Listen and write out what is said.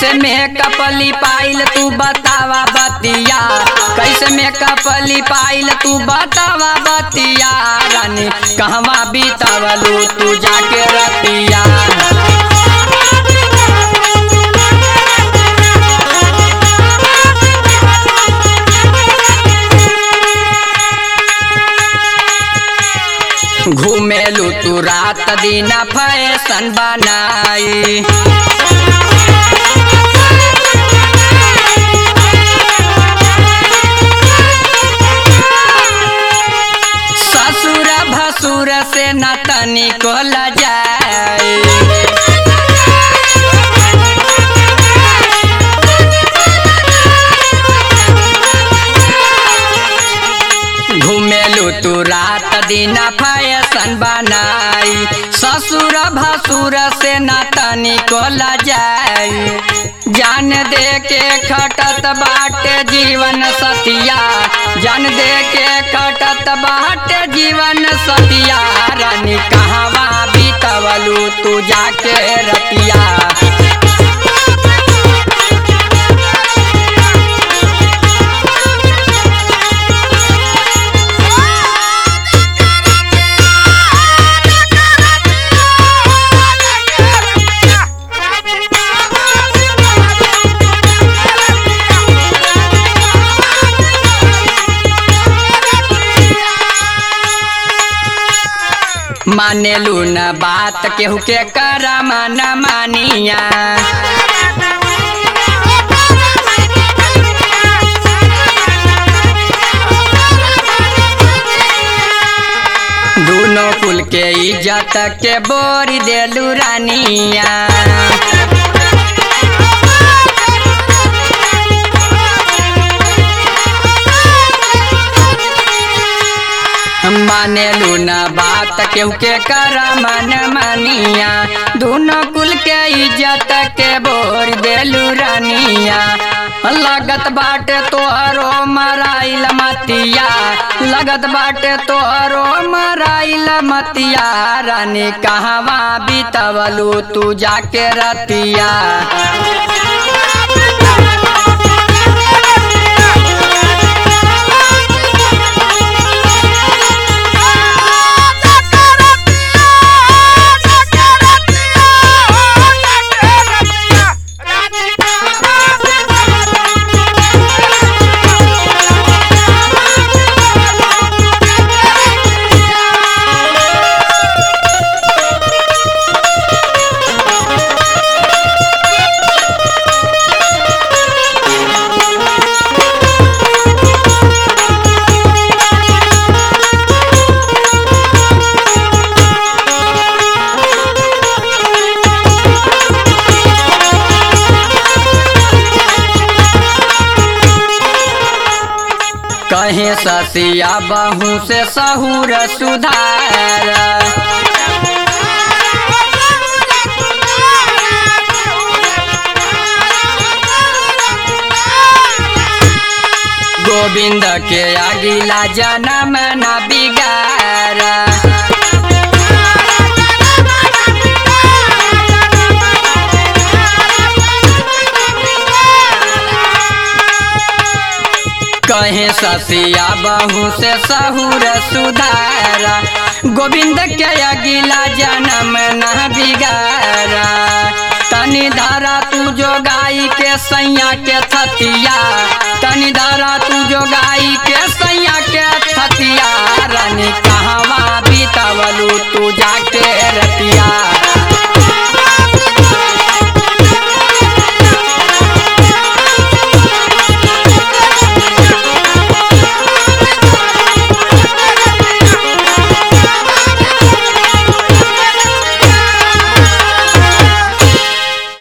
कैसे मेकअप लिपाइल तू बतावा बतिया कैसे मेकअप लिपाइल तू बतावा बतिया रानी कहवा बीतावलू तू जाके रतिया घूमेलू तू रात दिन फैशन बनाई ससुर भसुर से न तनिको लजाए घूमेलू तू रात दिन फैशन बनाई ससुर भसुर से न तनिको लजाई जान दे के खटत बाटे जीवन सतिया जान दे के खटत बाटे जीवन सतिया रानी कहवा बीतवलू तू जाके रतिया मानेलू न बात केहू के करम न मानिया दोनों कुल के इज्जत के बोरी देलू रानिया मानेलू न बात केहू के करम न मानिया दोनों कुल के इज्जत के बोर देलू रानिया लगत बाटे तोहरो मराइल मतिया लगत बाटे तोहरो मराइल मतिया रानी कहवा बीतवलू तू जाके रतिया कहीं ससिया बहू से सहूर सुधार गोविंद के अगिला जन्म न बिगार कहे ससिया बहू से सहूर सुधारा गोविंद के अगिला जन्म न बिगारा तनी धारा तू जो गाई के सैया के थतिया तनी धारा तू जो गाई के सैया के थतिया